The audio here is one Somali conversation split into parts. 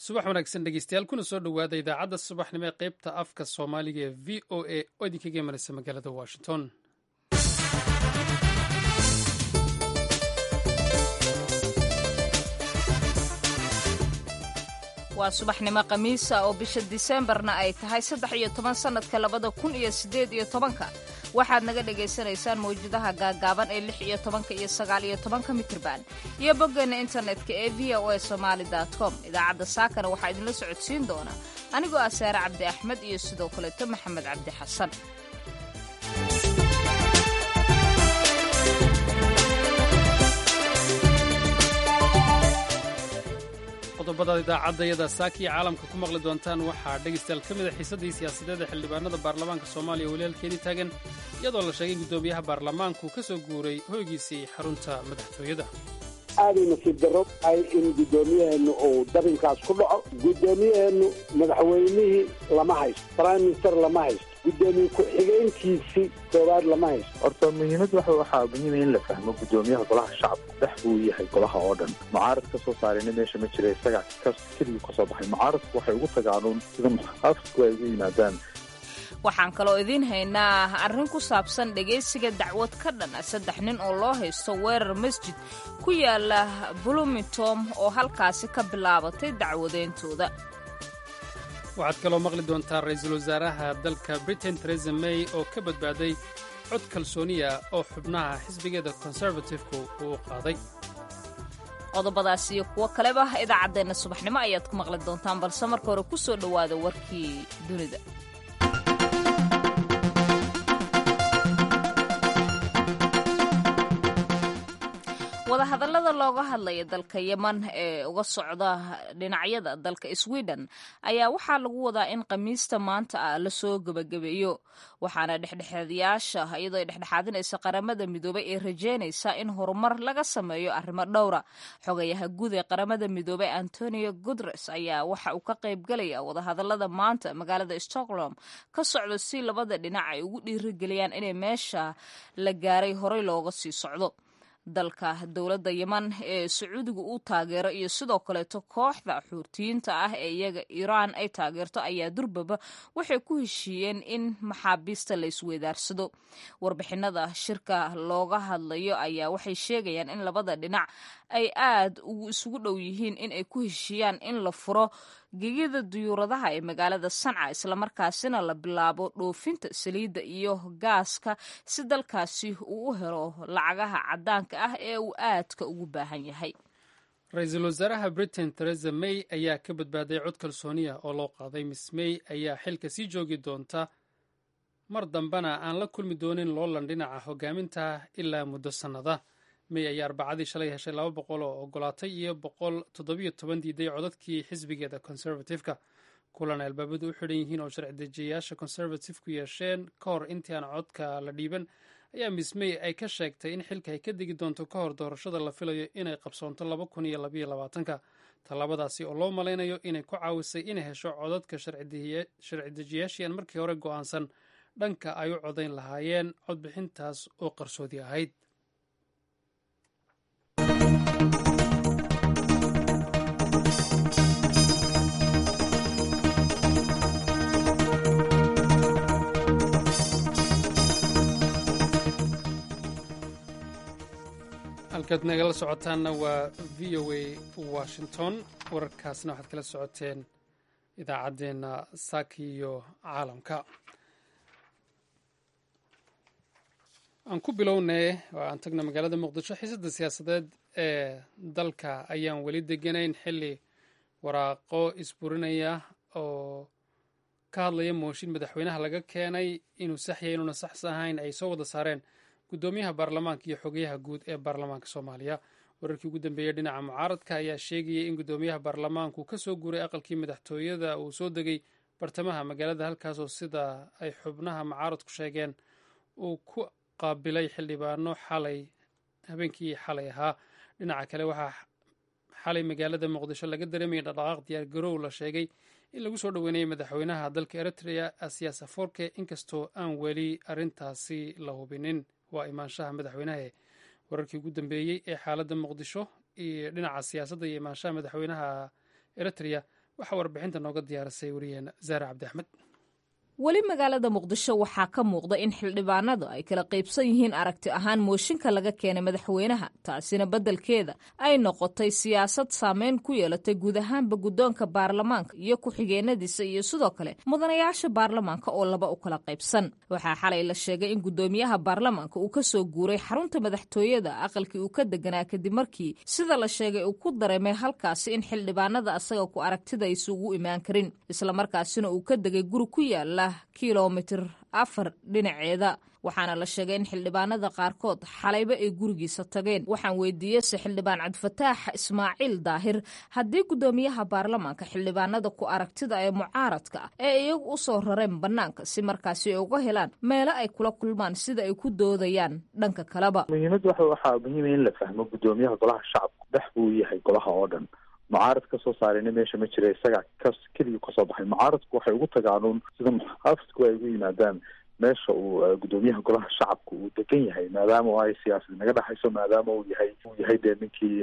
subax wanaagsan dhegeystayaal kuna soo dhowaada idaacadda subaxnimo ee qaybta afka soomaaliga ee v o a oo idinkaga imanaysa magaalada washington waa subaxnimo khamiisa oo bisha diseembarna ay tahay saddex iyo toban sannadka labada kun iyo siddeed iyo tobanka waxaad naga dhagaysanaysaan mawjadaha gaagaaban ee lix iyo tobanka iyo sagaal iyo tobanka mitrban iyo boggeena internetka ee v o a somaali com idaacadda saakana waxaa idinla socodsiin doona anigoo ah saare cabdi axmed iyo sidoo kaleeto maxamed cabdi xasan qodobada idaacadayada saakiya caalamka ku maqli doontaan waxaa dhegaystayaal ka mid a xiisaddii siyaasadeed ee xildhibaanada baarlamaanka soomaaliya weli halkeedii taagan iyadoo la sheegay guddoomiyaha baarlamaanku ka soo guuray hoygiisii xarunta madaxtooyada aaday nasiib darro ay in guddoomiyaheennu uu dabinkaas ku dhaco guddoomiyaheennu madaxweynihii lama haysto prime minister lama haysto guddoomiye ku-xigeenkiisii koowaad lama haysto horta muhiimad waxa waxaa muhiima in la fahmo guddoomiyaha golaha shacabka dhex buu yahay golaha oo dhan mucaarad ka soo saarayna meesha ma jira isaga keligii ka soo baxay mucaaradku waxay ugu tagaanuun sida muxaafidku ay ugu yimaadaan waxaan kaloo idiin haynaa arrin ku saabsan dhegaysiga dacwad ka dhan ah saddex nin oo loo haysto weerar masjid ku yaala bloomington oo halkaasi ka bilaabatay dacwadeyntooda waxaad kaloo maqli doontaa ra-iisul wasaaraha dalka britain teresa may oo ka badbaaday cod kalsooniya oo xubnaha xisbigeeda konservatifku uu u qaaday qodobadaas iyo kuwo kaleba idaacaddeenna subaxnimo ayaad ku maqli doontaan balse marka hore ku soo dhowaada warkii dunida wadahadallada looga hadlaya dalka yeman ee uga socda dhinacyada dalka sweden ayaa waxaa lagu wadaa in khamiista maanta ah lasoo gebagabeeyo waxaana dhexdhexaadayaasha iyadoo ay dhexdhexaadinaysa qaramada midoobay ee rajeynaysa in horumar laga sameeyo arrimo dhowra xogayaha guud ee qaramada midoobay antonio guteres ayaa waxa uu ka qaybgelaya wadahadallada maanta magaalada stockholm ka socdo si labada dhinac ay ugu dhiirigeliyaan inay meesha la gaaray horey looga sii socdo dalka dowladda yeman ee sacuudiga uu taageero iyo sidoo kaleeto kooxda xuurtiyiinta ah ee iyaga iiraan ay taageerto ayaa durbaba waxay ku heshiiyeen in maxaabiista la isweydaarsado warbixinada shirka looga hadlayo ayaa waxay sheegayaan in labada dhinac ay aad isugu dhow yihiin in ay ku heshiiyaan in la furo gegida duyuuradaha ee magaalada sanca islamarkaasina la bilaabo dhoofinta saliidda iyo gaaska si dalkaasi uu u helo lacagaha caddaanka ah ee uu aadka ugu baahan yahay ra-iisul wasaaraha britain teresa may ayaa ka badbaaday cod kalsooniya oo loo qaaday miss may ayaa xilka sii joogi doonta mar dambena aan la kulmi doonin loolan dhinaca hogaaminta ilaa muddo sannada may ayaa arbacadii shalay heshay laba boqol oo ogolaatay iyo boqol toddobiyo toban diiday codadkii xisbigeeda conservatifeka kulan ay albaabadu u xidhan yihiin oo sharci dejiyayaasha conservatifku yeesheen ka hor intii aan codka la dhiiban ayaa miss may ay ka sheegtay in xilka ay ka degi doonto ka hor doorashada la filayo inay qabsoonto laba kun iyo labayo labaatanka tallaabadaasi oo loo malaynayo inay ku caawisay inay hesho codadka sharci dejiyaashii aan markii hore go'aansan dhanka ay u codayn lahaayeen codbixintaas oo qarsoodi ahayd halkaad nagala socotaanna waa v o a washington wararkaasna waxaad kala socoteen idaacaddeenna saaki iyo caalamka aan ku bilownay oo aan tagna magaalada muqdisho xiisadda siyaasadeed ee dalka ayaan weli deganayn xilli waraaqo isburinaya oo ka hadlaya mooshin madaxweynaha laga keenay inuu saxya inuuna sax ahayn ay soo wada saareen guddoomiyaha baarlamaanka iyo xogayaha guud ee baarlamaanka soomaaliya wararkii ugu dambeeyey dhinaca mucaaradka ayaa sheegayay in guddoomiyaha baarlamaanku ka soo guuray aqalkii madaxtooyada uu soo degay bartamaha magaalada halkaasoo sida ay xubnaha mucaaradku sheegeen uu ku qaabilay xildhibaano xalay habeenkii xalay ahaa dhinaca kale waxaa xalay magaalada muqdisho laga dareemayay dhaqdhaqaaq diyaar garow la sheegay in lagu soo dhoweynayay madaxweynaha dalka eritrea asiyaas aforke inkastoo aan weli arrintaasi la hubinin waa imaanshaha madaxweynaha wararkii ugu dambeeyey ee xaaladda muqdisho iyo dhinaca siyaasadda iyo imaanshaha madaxweynaha eritrea waxaa warbixinta nooga diyaarisay wariyeena zaare cabdi axmed weli magaalada muqdisho waxaa ka muuqda in xildhibaanadu ay kala qaybsan yihiin aragti ahaan mooshinka laga keenay madaxweynaha taasina beddelkeeda ay noqotay siyaasad saameyn ku yeelatay guud ahaanba guddoonka baarlamaanka iyo ku-xigeenadiisa iyo sidoo kale mudanayaasha baarlamaanka oo laba u kala qaybsan waxaa xalay la sheegay in guddoomiyaha baarlamaanka uu ka soo guuray xarunta madaxtooyada aqalkii uu ka deganaa kadib markii sida la sheegay uu ku dareemay halkaasi in xildhibaanada asaga ku aragtida isugu imaan karin islamarkaasina uu ka degay guri ku yaala kilomitir afar dhinaceeda waxaana la sheegay in xildhibaanada qaarkood xalayba ay gurigiisa tageen waxaan weydiiyeyse xildhibaan cabdifataax ismaaciil daahir haddii guddoomiyaha baarlamaanka xildhibaanada ku aragtida ee mucaaradka ah ee iyagu u soo rareen bannaanka si markaasi ay uga helaan meelo ay kula kulmaan sida ay ku doodayaan dhanka kaleba muhiimadda waxa waxaa muhiima in la fahmo guddoomiyaha golaha shacabku dhex buu yahay golaha oo dhan mucaarad ka soo saarayna meesha ma jira isaga ka keligii kasoo baxay mucaaradku waxay ugu tagaanuun sida muxaafidku ay ugu yimaadaan meesha uu guddoomiyaha golaha shacabka uu degan yahay maadaama oo ay siyaasad naga dhexayso maadaama uu yahay uu yahay dee ninkii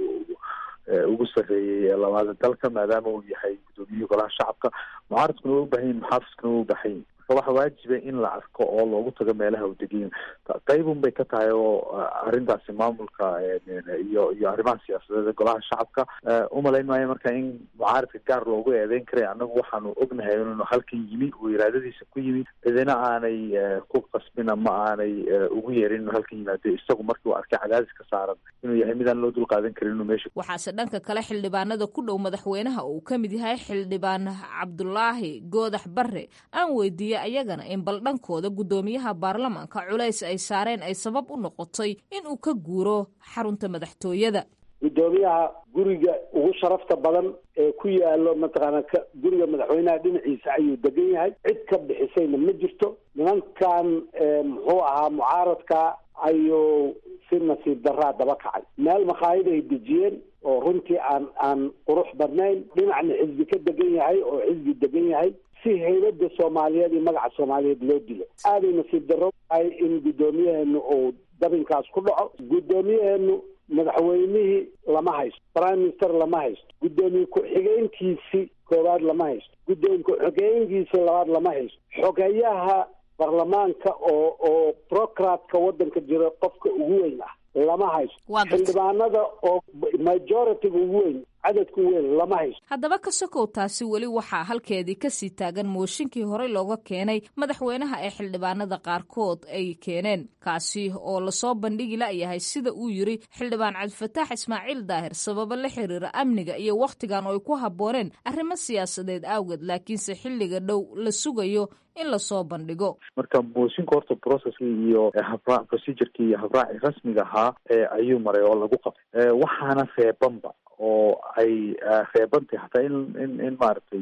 ugu sarreeyey labaada dalka maadaama uu yahay guddoomiyihii golaha shacabka mucaaradkuna waa u baahan yihin muxaafidkuna waa u baahan yihin waxa waajiba in la arko oo loogu tago meelaha uu degan qaybun bay ka tahay oo arrintaasi maamulka iyo iyo arrimaha siyaasadeed ee golaha shacabka umalayn maayo marka in mucaaradka gaar loogu eedeyn karay annagu waxaanu ognahay inuu halkan yimi uu iraadadiisa ku yimi cidina aanay ku qasbin ama aanay ugu yeerin inuu halkan yimaado isagu markii uu arkay cadaadis ka saaran inuu yahay midaan loo dul qaadan karin inuu meesha waxaase dhanka kale xildhibaanada ku dhow madaxweynaha uu ka mid yahay xildhibaan cabdulaahi goodax barre aan weydiiyey ayagana in bal dhankooda guddoomiyaha baarlamaanka culays ay saareen ay sabab u noqotay in uu ka guuro xarunta madaxtooyada guddoomiyaha guriga ugu sharafta badan ee ku yaalo mataqaana guriga madaxweynaha dhinaciisa ayuu degan yahay cid ka bixisayna ma jirto nimankan muxuu ahaa mucaaradka ayuu si nasiib daraa daba kacay meel makhaayad ay dejiyeen oo runtii aan aan qurux badnayn dhinacna xisbi ka degan yahay oo xisbi degan yahay si haybada soomaaliyeed iyo magaca soomaaliyeed loo dilo aaday nasiib darro tahay in guddoomiyaheenu uu dabinkaas ku dhaco guddoomiyaheenu madaxweynihii lama haysto prime minister lama haysto guddoomiye ku-xigeenkiisii koowaad lama haysto guddoomiye ku-xigeenkiisii labaad lama haysto xogeyaha baarlamaanka oo oo procratka waddanka jira qofka ugu weyn ah lama haysto xildhibaanada oo majoritiga ugu weyn cadadka ugu weyn lama haysto haddaba ka sokow taasi weli waxaa halkeedii kasii taagan mooshinkii horey looga keenay madaxweynaha ee xildhibaanada qaarkood ay keeneen kaasi oo lasoo bandhigi layahay sida uu yiri xildhibaan cabdifataax ismaaciil daahir sababo la xiriira amniga iyo wakhtigan oo ay ku habbooneen arrimo siyaasadeed awgeed laakiinse xilliga dhow la sugayo in lasoo bandhigo marka mooshinka horta processkii iyo habraa procedurkii iyo habraaci rasmiga ahaa ayuu maray oo lagu qabtay waxaana reebanba oo ay reebantay hataa in in in maaragtay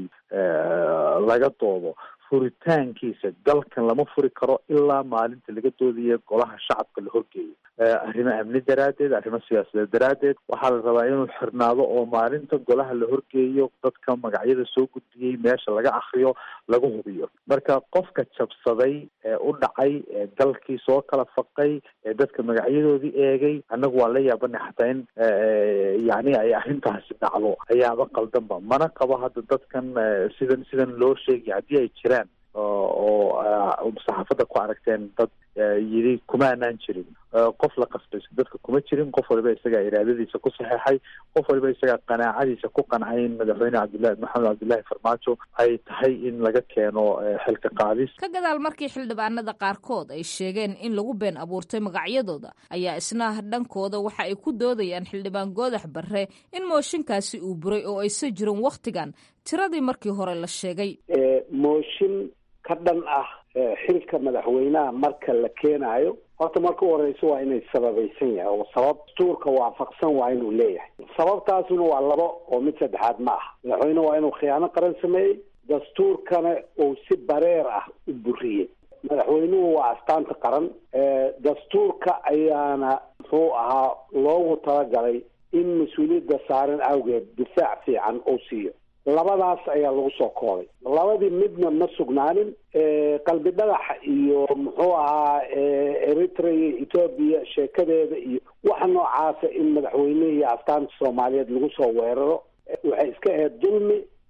laga doodo furitaankiisa dalkan lama furi karo ilaa maalinta laga doodaya golaha shacabka la horgeeyo arrimo amni daraaddeed arrimo siyaasadeed daraaddeed waxaa la rabaa inuu xirnaado oo maalinta golaha la horgeeyo dadka magacyada soo gudbiyey meesha laga akriyo lagu hubiyo marka qofka jabsaday ee u dhacay ee dalkii soo kala faqay ee dadka magacyadoodii eegay annagu waan la yaabanay xataa in yacni ay arrintaasi dhacdo ayaaba qaldanba mana qabo hadda dadkan sidan sidan loo sheegay haddii ay jiraan oo saxaafadda ku aragteen dad yidhi kuma anaan jirin qof la qasbayso dadka kuma jirin qof waliba isagaa iraadadiisa ku saxeexay qof waliba isagaa qanaacadiisa ku qancay in madaxweyne cabdillahi maxamed cabdillahi farmaajo ay tahay in laga keeno xilka qaadis ka gadaal markii xildhibaanada qaarkood ay sheegeen in lagu been abuurtay magacyadooda ayaa isna dhankooda waxa ay ku doodayaan xildhibaan goodax barre in mooshinkaasi uu buray oo aysa jirin wakhtigan tiradii markii hore la sheegay mooshin ka dhan ah xilka madaxweynaha marka la keenaayo horta marka u horeysa waa inay sababaysan yahay oo sabab dastuurka waafaqsan waa inuu leeyahay sababtaasuna waa labo oo mid saddexaad ma ah madaxweyne waa inuu khiyaano qaran sameeyey dastuurkana uu si bareer ah u buriyey madaxweynuhu waa astaanta qaran dastuurka ayaana muxuu ahaa loogu talagalay in mas-uuliyadda saaran awgeed difaac fiican uu siiyo labadaas ayaa lagu soo koobay labadii midna ma sugnaanin qalbi dhagax iyo muxuu ahaa eritrea etoobiya sheekadeeda iyo waxa noocaasa in madaxweynihii astaanta soomaaliyeed lagu soo weeraro waxay iska ahayd dulmi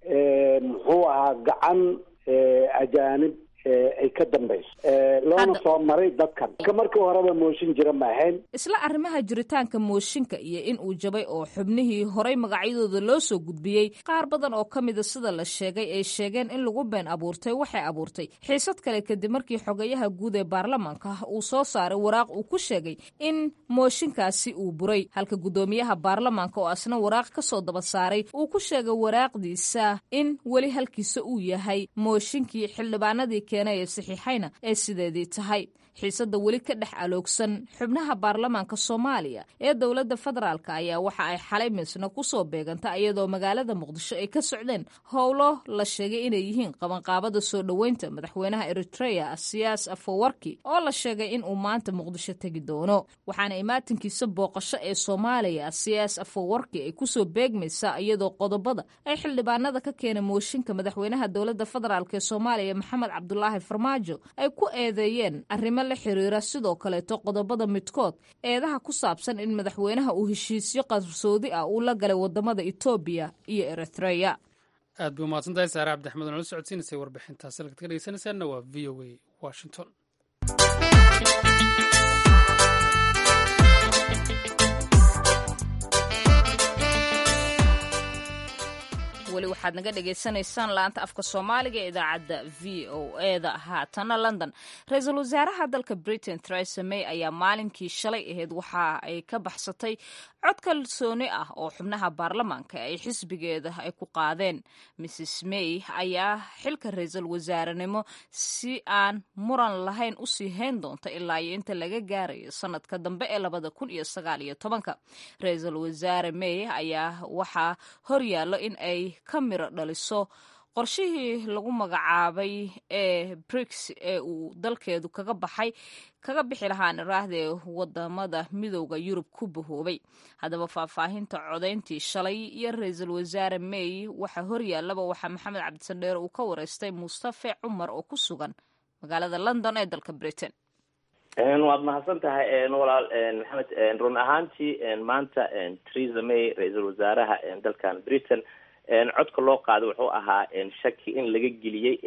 muxuu ahaa gacan ajaanib ay ka dambayso loona soo maray dadkan ka markii horeba mooshin jira ma ahayn isla arrimaha jiritaanka mooshinka iyo in uu jabay oo xubnihii horay magacyadooda loo soo gudbiyey qaar badan oo ka mida sida la sheegay ay sheegeen in lagu been abuurtay waxay abuurtay xiisad kale kadib markii xogayaha guud ee baarlamaanka uu soo saaray waraaq uu ku sheegay in mooshinkaasi uu buray halka guddoomiyaha baarlamaanka oo asna waraaq ka soo daba saaray uu ku sheegay waraaqdiisa in weli halkiisa uu yahay mooshinkii xildhibaanadii keenay ee saxiixayna ee sideedii tahay xiisadda weli ka dhex aloogsan xubnaha baarlamaanka soomaaliya ee dowladda federaalk ayaa waxa ay xalay misna ku soo beeganta iyadoo magaalada muqdisho ay ka socdeen howlo la sheegay inay yihiin qabanqaabada soo dhoweynta madaxweynaha eritrea siyaas afowarki oo la sheegay in uu maanta muqdisho tegi doono waxaana imaatinkiisa booqasho ee soomaaliya siyaas afowarki ay kusoo beegmaysaa iyadoo qodobada ay xildhibaanada ka keena mooshinka madaxweynaha dowladda federaalk ee soomaaliya maxamed cabdulaahi farmaajo ay ku eedeeyeen arrimo la xiriira sidoo kaleeto qodobada midkood eedaha ku saabsan in madaxweynaha uu heshiisyo qarsoodi ah uu la galay wadamada etoobiya iyo eritreya aad bay umahadsantahay saare cabdixmed nala socodsiinaysay warbixintaas halkaad ka dhegeysanaysaanna waa v o a washington weli waxaad naga dhagaysanaysaan laanta afka soomaaliga ee idaacadda v o eda haatana london ra-iisul wasaaraha dalka britain theresa may ayaa maalinkii shalay ahayd waxa ay ka baxsatay cod kalsooni ah oo xubnaha baarlamaanka ay xisbigeeda ay ku qaadeen mrs may ayaa xilka ra-iisul wasaarenimo si aan muran lahayn usii hayn doonta ilaa iyo inta laga gaarayo sanadka dambe ee labada kun iyo sagaal iyo tobanka ra-iisul wasaare may ayaa waxaa horyaallo in ay ka miro dhaliso qorshihii lagu magacaabay ee brix ee uu dalkeedu kaga baxay kaga bixi lahaan iraahdee wadamada midooda yurub ku bahoobay haddaba faahfaahinta codayntii shalay iyo ra-iisul wasaare may waxa horyaallaba waxaa maxamed cabdisandheer uu ka wareystay mustafe cumar oo ku sugan magaalada london ee dalka britain waad mahadsan tahay walaal maxamed run ahaantii maanta theresa may ra-iisul wasaaraha dalkan britain codka loo qaaday wuxuu ahaa shaki in laga geliyey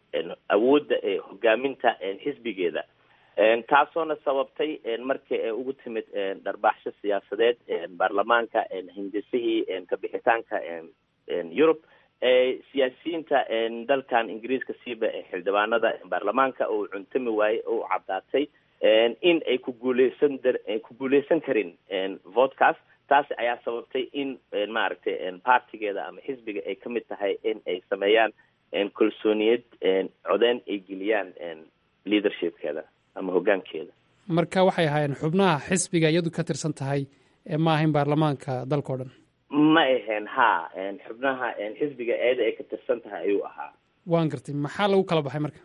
awoodda hogaaminta xisbigeeda taasoona sababtay markii ay ugu timid dharbaaxsho siyaasadeed baarlamaanka hindisihii kabixitaanka yurub siyaasiyiinta dalkan ingiriiska siiba xildhibaanada baarlamaanka oo cuntami waaye oo caddaatay in ay ku guuleysan ku guuleysan karin vodcas taasi ayaa sababtay in maaragtay partigeeda ama xisbiga ay ka mid tahay in ay sameeyaan kalsooniyad codeyn ay geliyaan leadershipkeeda ama hoggaankeeda marka waxay ahaayeen xubnaha xisbiga iyadu ka tirsan tahay ma ahayn baarlamaanka dalka o dhan ma ahayn ha xubnaha xisbiga eeda ay ka tirsan tahay ayuu ahaa waan gartay maxaa lagu kala baxay marka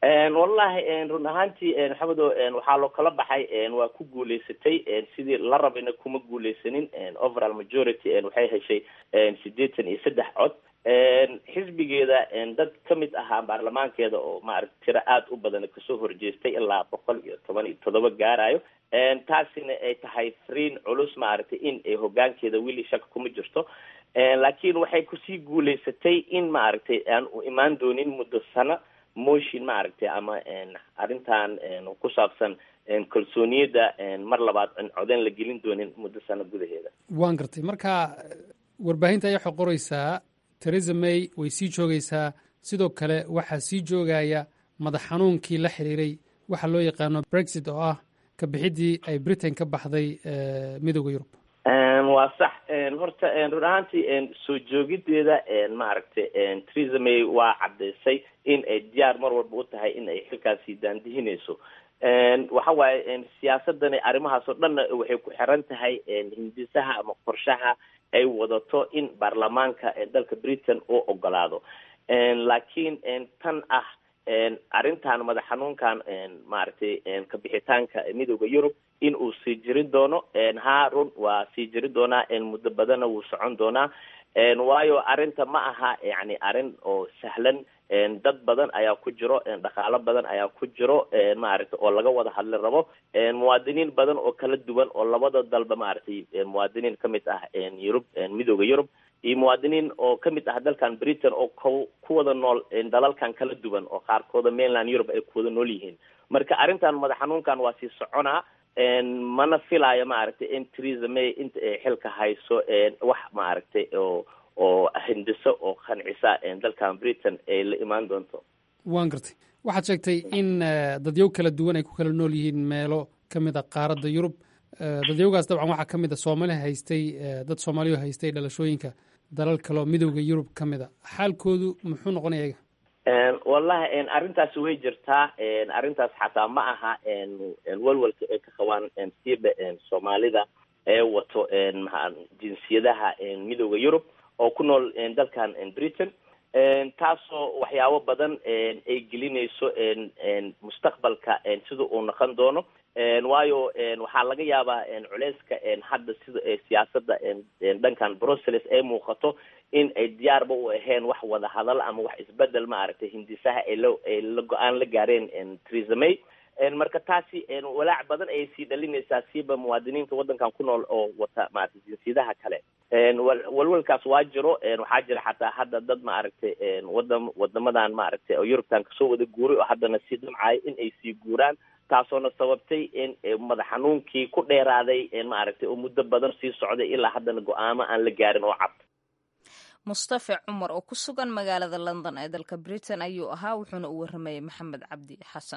wallahi run ahaantii maxamedo waxaa loo kala baxay waa ku guuleysatay sidii la rabayna kuma guuleysanin overall majority waxay heshay sideetan iyo saddex cod xisbigeeda dad ka mid ahaa baarlamaankeeda oo maarata tiro aada u badan kasoo horjeestay ilaa boqol iyo toban iyo toddoba gaarayo taasina ay tahay friin culus maaragtay in ay hogaankeeda weli shaka kuma jirto laakiin waxay kusii guuleysatay in maaragtay aan u imaan doonin muddo sano motion maaragtay ama arrintan ku saabsan kalsooniyadda mar labaad codeyn la gelin doonin muddo sano gudaheeda waan gartay marka warbaahinta ayaa waxay qoreysaa theresa may way sii joogaysaa sidoo kale waxaa sii joogaya madax xanuunkii la xiriiray waxa loo yaqaano brexit oo ah ka bixiddii ay britain ka baxday midooda yurub waa sax horta run ahaantii soo joogideeda maaragtay theresa may waa caddaysay in ay diyaar mar walba u tahay in ay xilkaasi daandihinayso waxa waaye siyaasadani arrimahaas oo dhanna waxay ku xiran tahay hindisaha ama qorshaha ay wadato in baarlamaanka dalka britain uu ogolaado laakiin tan ah arrintan madax xanuunkan maaragtay kabixitaanka midooda yurub in uu sii jiri doono ha run waa sii jiri doonaa muddo badanna wuu socon doonaa waayo arrinta ma aha yani arrin oo sahlan dad badan ayaa ku jiro dhaqaalo badan ayaa ku jiro maaragtay oo laga wada hadli rabo muwaadiniin badan oo kala duwan oo labada dalba maaragtay muwaadiniin ka mid ah yurub midooda yurub iyo muwaadiniin oo kamid ah dalkan britain oo k ku wada nool dalalkan kala duwan oo qaarkooda mainland europe ay ku wada nool yihiin marka arrintan madax xanuunkan waa sii soconaa mana filaayo maaragtay in theresa may inta ay xilka hayso wax maaragtay oo oo hindiso oo qancisa dalkan britain ay la imaan doonto waan gartay waxaad sheegtay in dadyow kala duwan ay ku kala nool yihiin meelo ka mid a qaaradda yurub dadyowgaas dabcan waxaa ka mid a soomaali haystay dad soomaaliyo haystay dhalashooyinka dalal kaleo midowda yurub ka mid a xaalkoodu muxuu noqonaya iyaga wallahi arrintaas way jirtaa arrintaas xataa ma aha walwalka ay ka qabaan siiba soomaalida ee wato jinsiyadaha midowda yurub oo ku nool dalkan britain taasoo waxyaabo badan ay gelinayso mustaqbalka sida uu noqon doono waayo waxaa laga yaabaa culeyska hadda sida siyaasada dhankan brussels ay muuqato in ay diyaarba u ahayn wax wada hadal ama wax isbedel maaragtay hindisaha ay la ay la go-aan la gaareen theresa may marka taasi walaac badan ayay sii dhalinaysaa siiba muwaadiniinta waddankan ku nool oo wata maaragtay jinsiyadaha kale walwalkaas waa jiro waxaa jira xataa hadda dad maaragtay wadam wadamadan maaragtay oo yurubtan kasoo wada guuray oo haddana sii damcaya in ay sii guuraan taasoona sababtay in madax xanuunkii ku dheeraaday maaragtay oo muddo badan sii socday ilaa haddana go-aamo aan la gaarin oo cad mustafe cumar oo ku sugan magaalada london ee dalka britain ayuu ahaa wuxuuna u waramayay maxamed cabdi xasan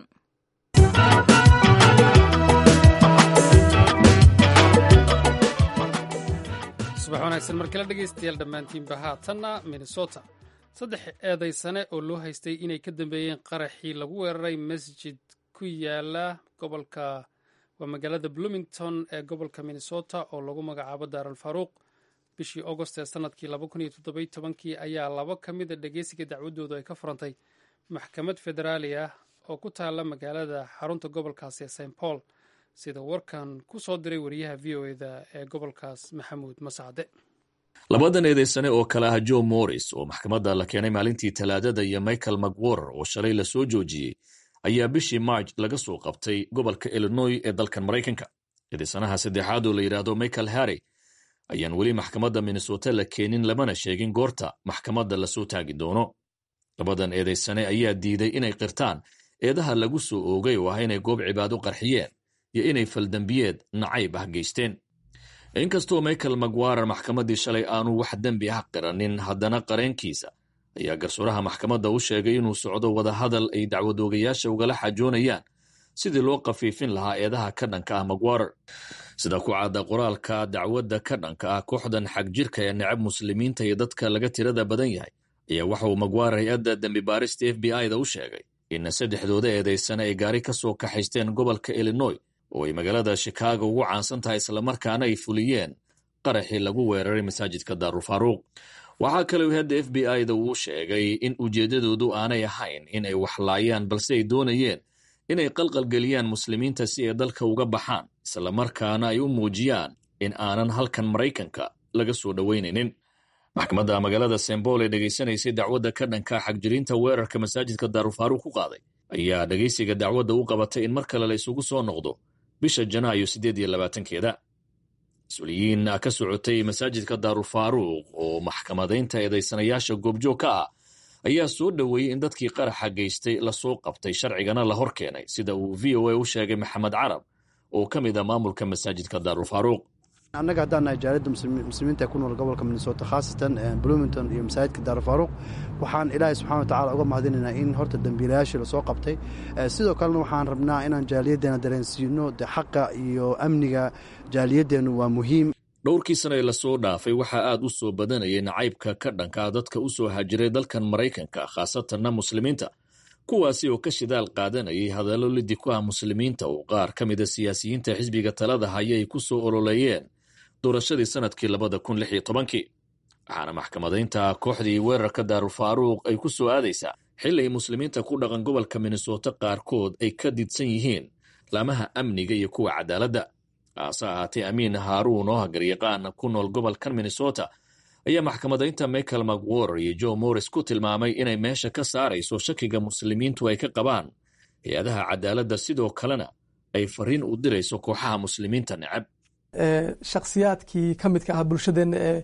subax wanaagsan markala dhegaystayaal dhammaantiinba haatanna minnesota saddex eedaysane oo loo haystay inay ka dambeeyeen qaraxii lagu weeraray masjid ku yaala gobolka waa magaalada bloomington ee gobolka minnesota oo lagu magacaabo daaral faruuq bishii augost ee sanadkii laba kun iyo toddoby tobankii ayaa laba ka mid a dhegeysiga dacwadoodu ay ka furantay maxkamad federaali ah oo ku taala magaalada xarunta gobolkaasi ee st paul sida warkan ku soo diray wariyaha v o eda ee gobolkaas maxamuud masacde labadan eedeysane oo kale ah joe morris oo maxkamadda la keenay maalintii talaadada iyo michael macwarer oo shalay la soo joojiyey ayaa bishii march laga soo qabtay gobolka illinoy ee dalkan maraykanka eedeysanaha saddexaad oo la yidhaahdo michael harry ayaan weli maxkamadda minnesota la keenin lamana sheegin goorta maxkamadda lasoo taagi doono labadan eedeysane ayaa diiday inay qirtaan eedaha lagu soo oogay oo ah inay goob cibaado qarxiyeen iyo inay faldembiyeed nacayb ah geysteen inkastoo michael macwarer maxkamaddii shalay aanu wax dembi ah qiranin haddana qareenkiisa ayaa garsooraha maxkamadda u sheegay inuu socdo wadahadal ay dacwadoogayaasha ugala xajoonayaan sidii loo qafiifin lahaa eedaha ka dhanka ah macwarer sida ku cadda qoraalka dacwadda ka dhanka ah kooxdan xag jirka ee necab muslimiinta iyo dadka laga tirada badan yahay ayaa waxa uu macwarer hay-adda dembi baarista f b i da u sheegay in saddexdooda eedaysane ay gaari ka soo kaxaysteen gobolka illinoy oo ay magaalada shikaago ugu caansan tahay islamarkaana ay fuliyeen qaraxii lagu weeraray masaajidka daarulfaaruuq waxaa kaleu hadda f b i da uu sheegay in ujeeddadoodu aanay ahayn in ay waxlaayaan balse ay doonayeen inay qalqalgeliyaan muslimiinta si ay dalka uga baxaan islamarkaana ay u muujiyaan in aanan halkan maraykanka laga soo dhoweynaynin maxkamadda magaalada sembol ee dhegaysanaysay dacwadda ka dhanka xagjirinta weerarka masaajidka daarulfaaruuq ku qaaday ayaa dhegaysiga dacwadda u qabatay in mar kale la isugu soo noqdo bisha janaayo siddeed iyo labaatankeeda mas-uuliyiin ka socotay masaajidka daarulfaaruuq oo maxkamadaynta eedaysanayaasha goobjoog ka ah ayaa soo dhoweeyey in dadkii qaraxa geystay lasoo qabtay sharcigana la hor keenay sida uu v o a u sheegay maxamed carab oo ka mid a maamulka masaajidka daarulfaaruuq annaga haddaan nahay jaaliyadda muslimiinta ee ku nool gobolka minnesota khaasatan bloomington iyo masaajidka daarulfaaruuq waxaan ilaahay subxana watacala uga mahadinaynaa in horta dembiilayaashii lasoo qabtay sidoo kalena waxaan rabnaa inaan jaaliyaddeena dareensiino de xaqa iyo amniga jaaliyaddeennu waa muhiim dhowrkii sana ee lasoo dhaafay waxaa aad u soo badanayay nacaybka ka dhankaa dadka u soo hajiray dalkan maraykanka khaasatanna muslimiinta kuwaasi oo ka shidaal qaadanayay hadallo lidi ku ah muslimiinta oo qaar ka mida siyaasiyiinta xisbiga talada haya ay ku soo ololeeyeen doorashadii sanadkii labada kun lix iyo tobankii waxaana maxkamadaynta kooxdii weerarka daarulfaaruuq ay ku soo aadaysaa xili ay muslimiinta ku dhaqan gobolka minnesota qaarkood ay ka didsan yihiin laamaha amniga iyo kuwa cadaaladda haase ahaatee amiin haaruun oo hagaryaqaan ku nool gobolkan minnesota ayaa maxkamadaynta michael macwarer iyo joe morris ku tilmaamay inay meesha ka saarayso shakiga muslimiintu ay ka qabaan hay-adaha cadaaladda sidoo kalena ay fariin u dirayso kooxaha muslimiinta necab shakhsiyaadkii ka midka ah bulshadeenna ee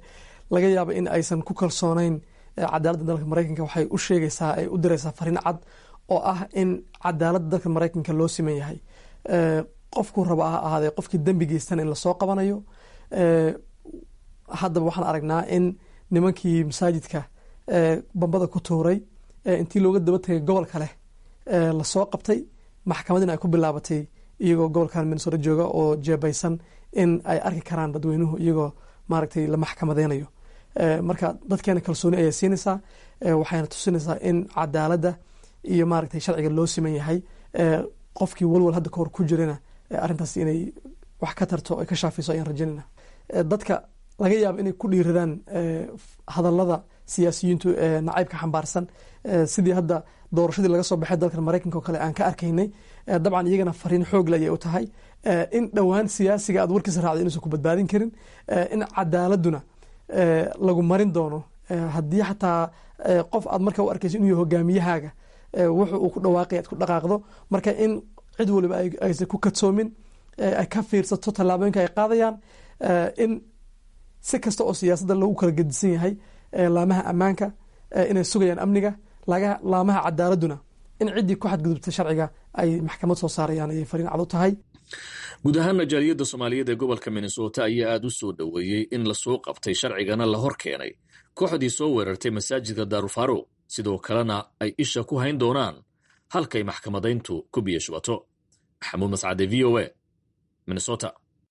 laga yaabo in aysan ku kalsooneyn cadaaladda dalka maraykanka waxay u sheegaysaa ay u diraysaa fariin cad oo ah in cadaaladda dalka maraykanka loo siman yahay qofkuu raba ha ahaadee qofkii dembi geystana in lasoo qabanayo haddaba waxaan aragnaa in nimankii masaajidka bambada ku tuuray intii looga daba tegay gobol kale lasoo qabtay maxkamadina ay ku bilaabatay iyagoo gobolkan minnesota jooga oo jeebaysan in ay arki karaan dadweynuhu iyagoo maaragtay la maxkamadeynayo marka dadkeena kalsooni ayay siinaysaa waxayna tusinaysaa in cadaaladda iyo maaragtay sharciga loo siman yahay qofkii walwal hadda kahor ku jirana arrintaas inay wax ka tarto ay ka shaafiso ayaan rajaynayna dadka laga yaabo inay ku dhiiradaan hadallada siyaasiyiintu nacaybka xambaarsan sidii hadda doorashadii laga soo baxay dalkan maraykanka oo kale aan ka arkaynay dabcan iyagana fariin xoogle ayay u tahay in dhowaan siyaasiga aad warkiisa raacday inuusan ku badbaadin karin in cadaaladuna lagu marin doono haddii xataa qof aad marka u arkayso inuu yahay hogaamiyahaaga wuxu uu ku dhawaaqay aad ku dhaqaaqdo marka in cid waliba aysan ku kadsoomin ay ka fiirsato tallaabooyinka ay qaadayaan in si kasta oo siyaasadda lagu kala gedisan yahay laamaha ammaanka inay sugayaan amniga laamaha cadaaladuna in ciddii ku xadgudubta sharciga ay maxkamad soo saarayaan ayay fariin cad u tahay guud ahaana jaaliyadda soomaaliyeed ee gobolka minnesota ayaa aad u soo dhoweeyey in lasoo qabtay sharcigana la hor keenay kooxdii soo weerartay masaajidka daarufaruuq sidoo kalena ay isha ku hayn doonaan halkay maxkamadayntu ku biyo shubato maxamuud mascade v o a minnesota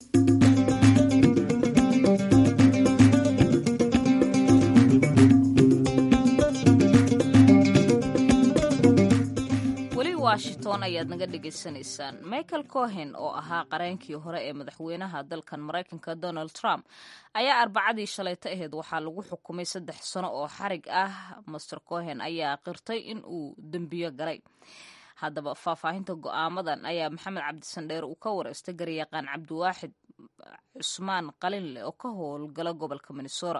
washington ayaad naga dhegaysanaysaan michael cohen oo ahaa qareenkii hore ee madaxweynaha dalkan maraykanka donald trump ayaa arbacadii shalayto aheyd waxaa lagu xukumay saddex sano oo xarig ah master cohen ayaa qirtay in uu dembiyo galay haddaba faahfaahinta go'aamadan ayaa maxamed cabdisandheer uu ka wareystay garyaqaan cabdiwaaxid cusmaan qalinle oo ka howlgala gobolka minnesota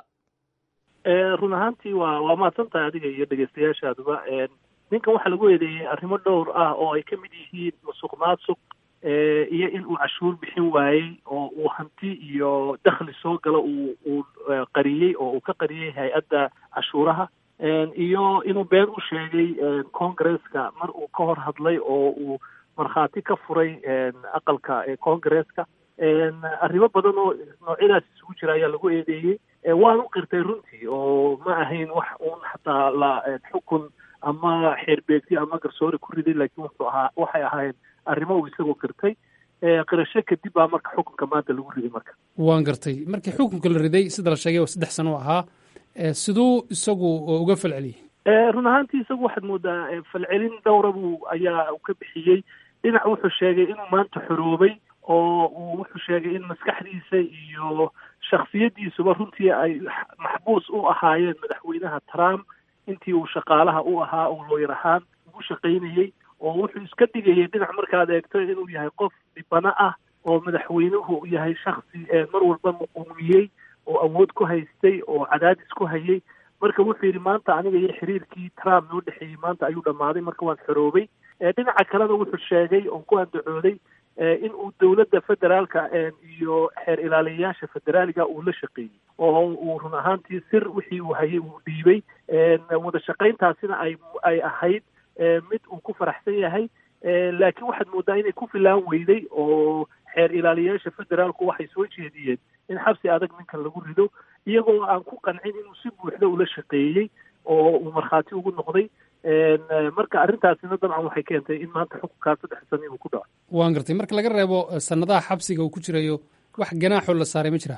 run ahaantii waa waa mahadsantahay adiga iyo dhegeystayaashaaduba ninkan waxaa lagu eedeeyey arrimo dhowr ah oo ay ka mid yihiin musuq maasuq iyo in uu cashuur bixin waayey oo uu hanti iyo dakhli soo galo uu uu qariyey oo uu ka qariyey hay-adda cashuuraha iyo inuu been u sheegay congresska mar uu ka hor hadlay oo uu markhaati ka furay aqalka congresska arrimo badan oo noocyadaas isugu jira ayaa lagu eedeeyey waanu qirtay runtii oo ma ahayn wax uun xataa la xukun ama xeerbeegti ama garsoore ku riday laakiin wuxuu ahaa waxay ahaayeen arrimo uu isagoo qirtay qirasho kadib baa marka xukunka maanta lagu riday marka waan gartay markii xukunka la riday sida la sheegay waa saddex sano ahaa siduu isagu uga falceliyey run ahaantii isagu waxaad moodaa falcelin dhowra buu ayaa ka bixiyey dhinac wuxuu sheegay inuu maanta xoroobay oo uu wuxuu sheegay in maskaxdiisa iyo shaksiyaddiisuba runtii ay maxbuus u ahaayeen madaxweynaha trump intii uu shaqaalaha u ahaa uu looyar ahaan ugu shaqaynayey oo wuxuu iska dhigayay dhinac markaad eegto inuu yahay qof dhibano ah oo madaxweynuhu yahay shaksi mar walba muquumiyey oo awood ku haystay oo cadaadis ku hayay marka wuxuu yidhi maanta aniga iyo xiriirkii trump noo dhexeeyey maanta ayuu dhammaaday marka waan xoroobay dhinaca kalena wuxuu sheegay oo ku andacooday in uu dowladda federaalka iyo xeer ilaaliyayaasha federaaliga uu la shaqeeyey oo uu run ahaantii sir wixii uu hayay uu dhiibay wada shaqayntaasina ay ay ahayd mid uu ku faraxsan yahay laakiin waxaad moodaa inay ku filaan weyday oo xeer ilaaliyayaasha federaalku waxay soo jeediyeen in xabsi adag ninkan lagu rido iyagoo aan ku qancin inuu si buuxda ula shaqeeyey oo uu markhaati ugu noqday marka arrintaasina dabcan waxay keentay in maanta xukunkaa saddex sani uu ku dhaco waan gartay marka laga reebo sanadaha xabsiga uu ku jirayo wax ganaaxoo la saaray ma jira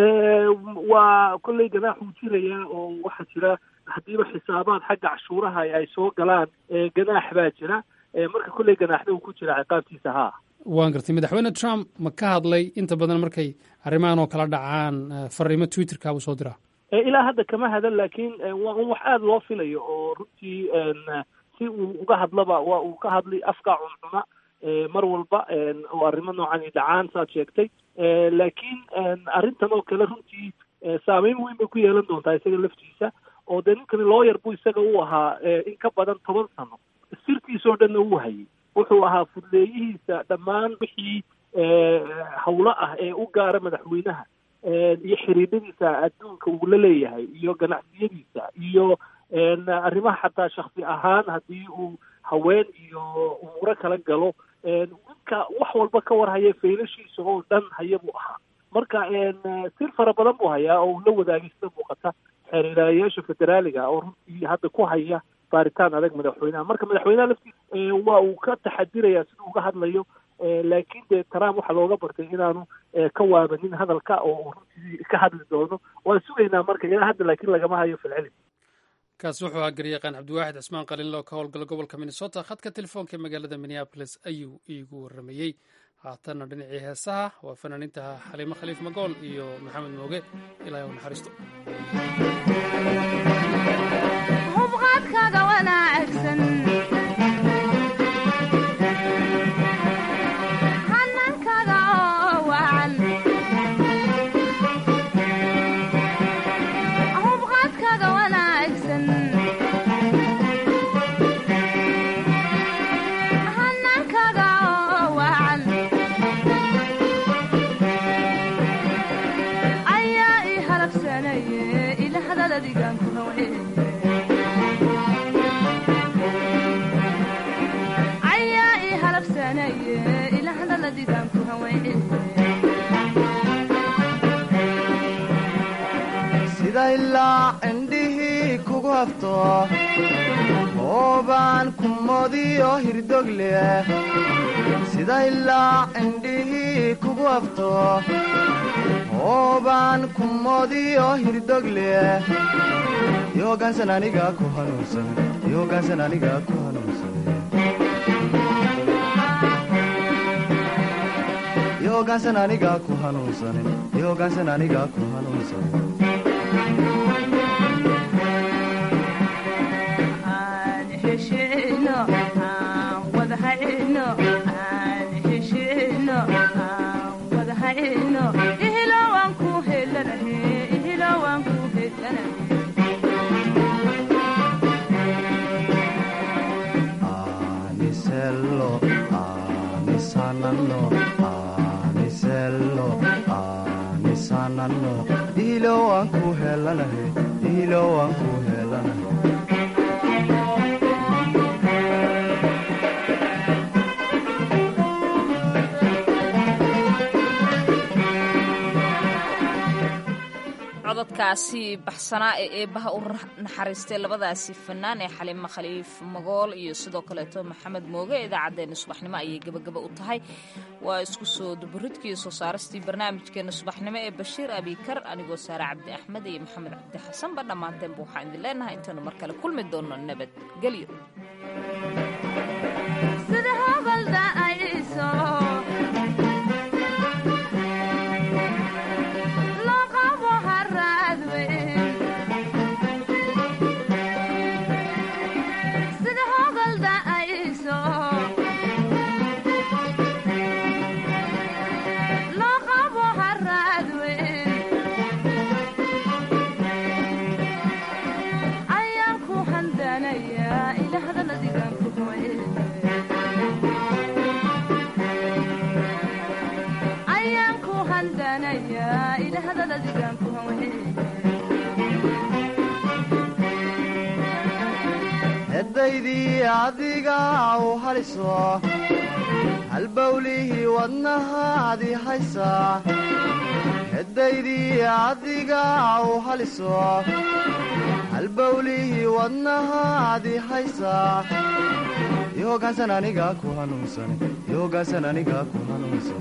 waa kolley ganaaxuu jirayaa oo waxaa jira haddiiba xisaabaad xagga cashuuraha ay soo galaan ganaax baa jira marka kolley ganaaxda uu ku jira ciqaabtiisa haa waan gartay madaxweyne trump ma ka hadlay inta badan markay arrimahan oo kala dhacaan fariimo twitterka buu soo diraa ilaa hadda kama hadan laakiin waa un wax aada loo filayo oo runtii si uu uga hadlaba waa uu ka hadlay afka cuncuna mar walba oo arrimo noocan dhacaan saad sheegtay laakiin arrintan oo kale runtii saameyn weyn bay ku yeelan doontaa isaga laftiisa oo dee ninkani looyar buu isaga u ahaa in ka badan toban sano sirtiisoo dhanna uu hayay wuxuu ahaa fudleeyihiisa dhammaan wixii hawlo ah ee u gaara madaxweynaha iyo xiriiradiisa adduunka uu la leeyahay iyo ganacsiyadiisa iyo arrimaha xataa shaksi ahaan haddii uu haween iyo umuuro kala galo ninka wax walba ka warhaya faylashiisa oo dhan haya buu ahaa marka sir fara badan buu hayaa oo uu la wadaagay sida muuqata xeerirayaasha federaaliga oo runtii hadda ku haya baaritaan adag madaxweynaha marka madaxweynaha laftiisa waa uu ka taxadiraya siduu uga hadlayo laakiin dee trump waxaa looga bartay inaanu ka waabanin hadalka oo runtii ka hadli doono waan sugaynaa marka ilaa hadda laakiin lagama hayo filcilin kaasi wuxuu ahaa garyaqaan cabdiwaaxid cismaan qalinlo ka howlgala gobolka minnesota khadka telefoonka magaalada minneabolis ayuu iigu waramayey haatanna dhinacii heesaha waa fanaaniinta xaliimo khaliif magool iyo maxamed mooge ilaahay u naxariisto hubqaadkaaga wanaagsan hanankaaga oo wacan hubqaadkaaga wanaagsan hanankaaga oo wacan ayaa ii halabsanaye ila hadaladigan ku hawee ayaa ii halabsanaye ila hadaladigan ku hawee sida ilaa cindhihii kugu hafto hoobaan kumodiyo hirdog leh sida ilaa cindhihii kugu hafto hoobaan kumodiyo hirdog leh yoogaansan aniga ku hanuunsan yoogaansan aniga ku hanuunsan yoogaansan aniga ku hanuunsan yoogaansan aniga ku hanuunsan aan heshino aan wada hayno aan heshino aan wada hayno ihilo waan ku helanahe ihilo waan ku helanahe anisello anisanano anisello anisanano ihilo waan ku helanahe ihilo waan ku helanahe cododkaasi baxsanaa ee eebbaha u naxariistay labadaasi fanaan ee xaliimo khaliif magool iyo sidoo kaleeto maxamed mooge idaacaddeenna subaxnimo ayay gebagaba u tahay waa isku soo duburidkii soo saaristii barnaamijkeenna subaxnimo ee bashiir abikar anigoo saare cabdi axmed iyo maxamed cabdi xasanba dhammaanteenba waxaan idin leenahay intaanu mar kale kulmi doono nabadgelyo sida hobalda ayso loo qabo haraad weyn sida hobalda ayso loo qabo haraad weyn ayaan ku handanayaa ila hadaladigan ku hawee ayaan ku handanayaa ila hadaladigan ku hawee edaydii adiga u haliso halbawlihii wadnahaadi haysaa edaydii adiga u haliso halbawlihii wadnahaadi haysaa yoogaansan aniga ku hanuunsan yoogaansan aniga ku hanuunsan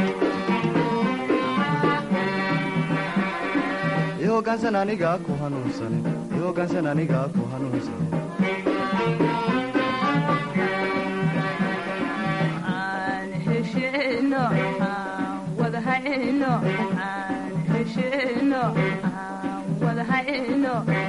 yoogaansan aniga ku hanuunsan yoogaansan aniga ku hanuunsan aan heshino aan wada hayno aan heshino aan wada hayno